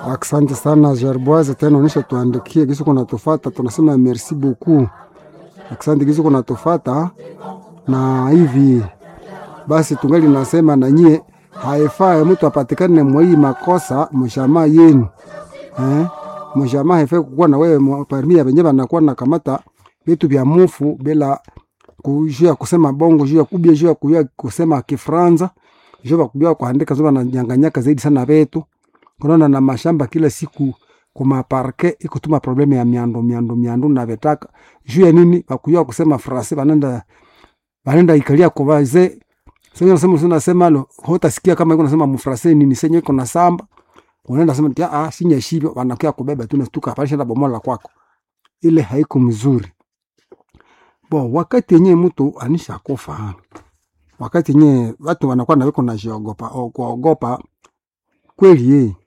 Asante sana Gerboise, tena unisha tuandikie kisi kuna tufata, tunasema merci beaucoup. Asante kisi kuna tufata na hivi basi, tungali nasema na nyie, haifai mtu apatikane mwai makosa mshamaa yenu eh? Mshamaa haifai kukuwa na wewe parmi ya wenye wanakuwa na kamata vitu vya mufu bila kujua kusema bongo, juu ya kubia, juu ya kujua kusema Kifranza, juu ya kujua kuandika, zoba na nyanganyaka zaidi sana vetu kunaona na mashamba kila siku kumaparke ikutuma probleme ya miando miando miando na vetaka juu ya nini bakuyua kusema frase banenda banenda ikalia kwa wazee sasa nasema sasa nasema lo hotasikia kama iko nasema mfrase nini senye iko na samba unaenda sema tia ah sinya shivyo wanakuya kubeba tu nastuka pale shamba bomola kwako ile haiko mzuri bo wakati yenyewe mtu anisha kufa wakati yenyewe watu wanakuwa na wiko na jiogopa kuogopa kweli yeye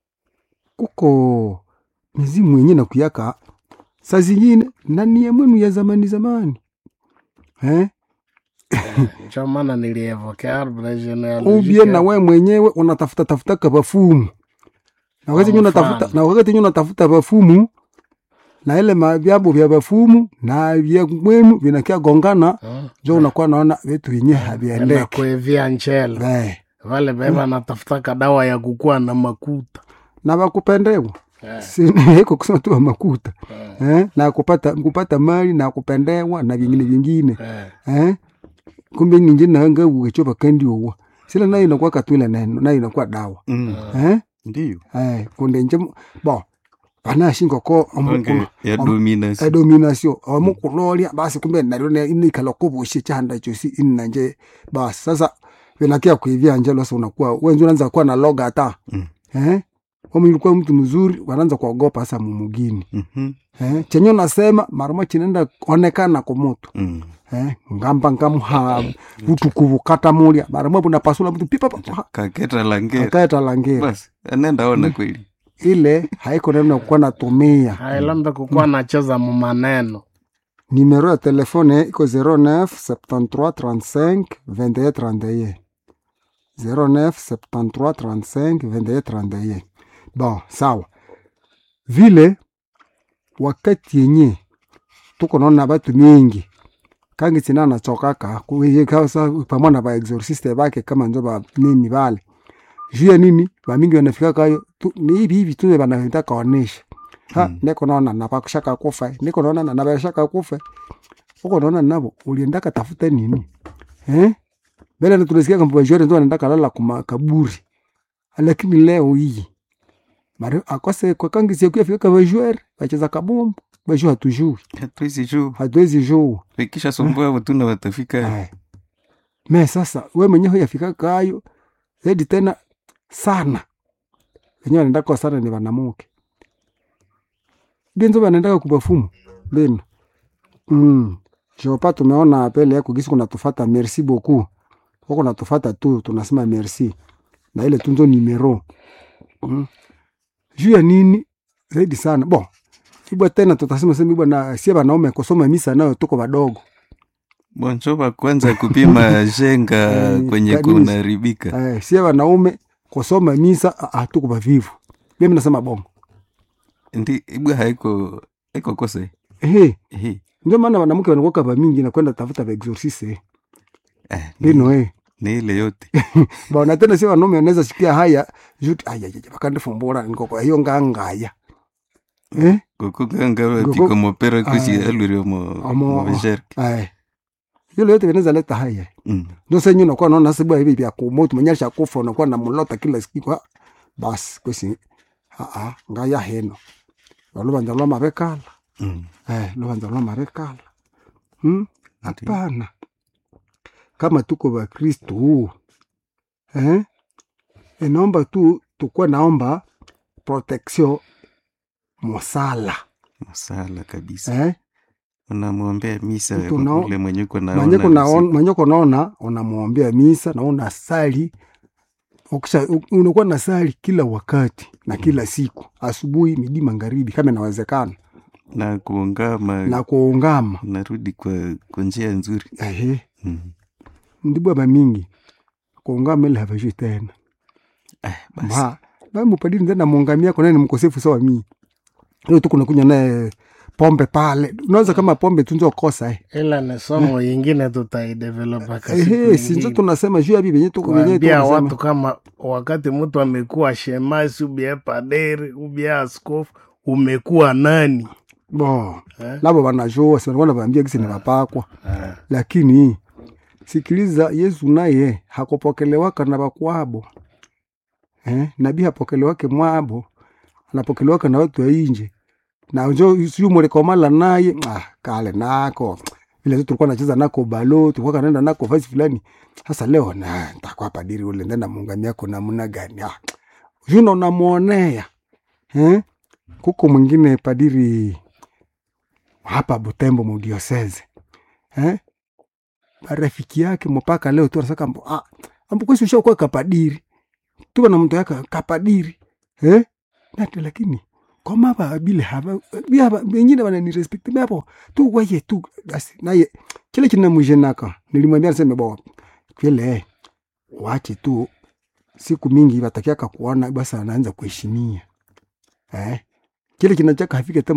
kuko mizimu yenye na kuyaka saa zingine nani ya mwenu ya zamani zamani eh? ndio maana nilievokea arbre ubie genealogique na we mwenyewe unatafuta tafuta kabafumu na wakati Kwa yenye unatafuta mfano. na wakati yenye unatafuta bafumu na ile mavyabo vya bafumu na vya mwenu vinakia gongana Mm. jo unakuwa naona vitu vyenye na haviendeki kuevia nchele eh. vale beba natafutaka dawa ya kukua na makuta na bakupendewa Eh, Si- iko kusema tu wa makuta eh, eh? na kupata kupata mali na kupendewa na vingine vingine eh. eh? kumbe ninje nanga ukechopa kandi uwa sila nayo inakuwa katwila neno nayo inakuwa dawa Mm. eh? Ndiyo. eh, kunde nje mu- bo banashinga ko Onge ya domination. domination omukulolia basi kumbe nalio inikala kubushe chanda chosi inanje basi sasa vinakia kuivia nje losa unakuwa wenzi unaanza kuwa na loga hata Mm. eh? Kama ilikuwa mtu mzuri wanaanza kuogopa sasa mumugini Mhm. eh? chenye unasema marama chinaenda onekana kwa mutu Mm. eh? ngamba ngamuha utukuvu kata mulia marama bunapasula mtu pipa pa- Kaketa langera. akaeta langera Basi, anaenda ona kweli. ile haiko neno kuwa natumia hailambe kukuwa nacheza mumaneno Numéro ya telefone iko 09 73 35 21 31. 09 73 35 21 31. Bon, sawa. Vile wakati yenye tuko naona batu mingi kangi tina nachokaka kuikasa pamoja na ba exorciste bake kama njo ba nini bale juu ya nini bamingi wanafika kayo tu, ni hivi hivi tu banavita kaonesha ha Mm. niko naona na bakushaka kufa niko naona na nabashaka kufa uko naona nabo uliendaka tafuta nini eh mbele tunasikia kama bajore ndo anaenda kalala kuma kaburi lakini leo hii mari akose kwa kangi siku yafika kama bajore bacheza kabumbu bajua hatujui Hatuwezi juu. hatuwezi juu Ikisha sumbua watu na watafika. Eh. Me sasa we mwenyewe yafika kayo zaidi tena sana wenyewe wanaenda kwa sana ni wanamuke genzo wanaendaka kubafumu beno mm. jopa tumeona pele yako gisi kunatufata merci beaucoup huko natufata tu tunasema merci na ile tunzo nimero mm. juu ya nini zaidi sana bon ibwa tena tutasema sema ibwa na sie wanaume kusoma misa nayo tuko wadogo Bonjoba kwanza kupima jenga Eh, kwenye kanisa. kunaharibika. eh, sie wanaume kusoma misa ah, ah, tuko bavivu mimi nasema bongo Ndi ibwa haiko haiko kosa. ehe Eh. ndio maana wanamke wanakuwa ba mingi na kwenda tafuta ba exorcise Eh, ni, bino eh ni ile yote. bwana tena sie wanaume wanaweza sikia haya juti aya aya bakande fumbura niko kwa hiyo ngangaya eh Kukuganga Kuku- tiko mopera kusi Ah. aluri mo Amo- mo jerk. eh hilo yote vinaweza leta haya Mm. ndio sasa nyinyi unakuwa naona sababu hivi vya kumoto mwenyesha kufa unakuwa na mlota kila siku ah, basi kwesi a a ngaya heno walubanza lwa mabekala Mm. eh lubanza lwa mabekala hmm? hapana kama tuko wakristu eh? inaomba tu tukuwe naomba protection mosala Masala kabisa. eh? Unamwombea misa Mtu unao- ule mwenye uko mwenye naona. kunaona- usiku. mwenye kunaona unamwombea misa na unasali ukisha u- unakuwa na sali kila wakati na kila siku asubuhi midi magharibi kama inawezekana Na kuungama na kuungama narudi kwa kwa njia nzuri. ehe Mm. ndibwa bamingi kuungama ile havajui tena Eh, basi. Ma, na mupadiri ndenda muungamia kwa nani mkosefu sawa mimi leo tu kuna kunywa naye pombe pale unaweza kama pombe tunzo kosa eh ila ni somo yingine tutaidevelopa ehe sinzo tunasema juu ya bibi yenyewe tuko yenyewe kuambia tunasema watu kama wakati mtu amekuwa shemasi ubie paderi ubie askofu umekuwa nani bo eh? labo wanajua si wanakuwa wanaambia kisi ni mapakwa lakini sikiliza yesu naye hakupokelewaka na bakwabo eh? nabii hapokelewake mwabo anapokelewaka na watu wa inje na njo siu mulikomala naye ah, kale nako vile tu tulikuwa nacheza nako balo tulikuwa kanaenda nako fasi fulani sasa leo na ntakuwa padiri ule ndenda muungami yako namna gani ah, juno namwonea eh? kuko mwingine padiri hapa Butembo mudioseze eh? rafiki yake mpaka leo tu anasaka mbo ah, ambukwesi ushakuwa kapadiri tuba na mtu yake kapadiri eh? nati lakini koma ba bile haba biaba wengine wanani respect hapo tu waye tu basi naye kile kinamjenaka nilimwambia niseme bo kile wache tu siku mingi watakiaka kuona basi anaanza kuheshimia eh kile kinachaka hafike